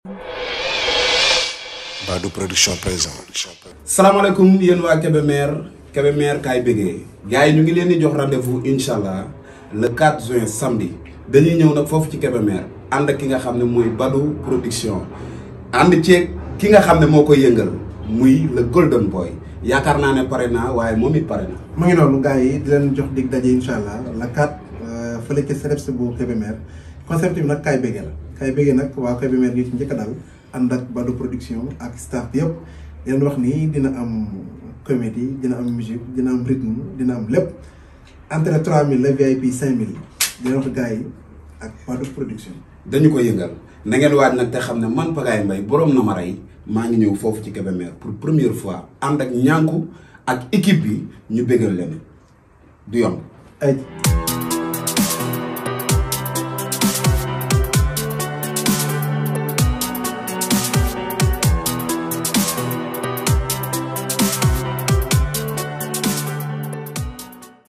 Badou production présent. salaamaaleykum yéen waa Kébémer Kébémer kaay bëggee gars yi ñu ngi leen di jox rendez-vous incha allah le 4 juin samedi dañuy ñëw nag foofu ci Kébémer ànd ak ki nga xam ne mooy Badou production ànd ceeg ki nga xam ne moo koy yëngal muy le golden boy yaakaar naa ne pare naa waaye moom it pare na. mu ngi noonu gars yi di leen jox dig daje incha allah la 4 fële ca CREPS bu Kébémer concept bi nag kaay bëggee la kaay bëggee nag waa Kébémer gi ci njëkk a dal ànd ak Badou production ak staff bi yëpp di leen wax ni dina am comédie dina am musique dina am rythme dina am lépp entrée 3000 la VIP 5000 di leen wax gars yi ak Badou production. dañu ko yëngal na ngeen waaj nag te xam ne man Pagaye Mbaye borom na ma rey maa ngi ñëw foofu ci Kébémer pour première fois ànd ak ñànku ak équipe bi ñu bégal leen du yomb. ay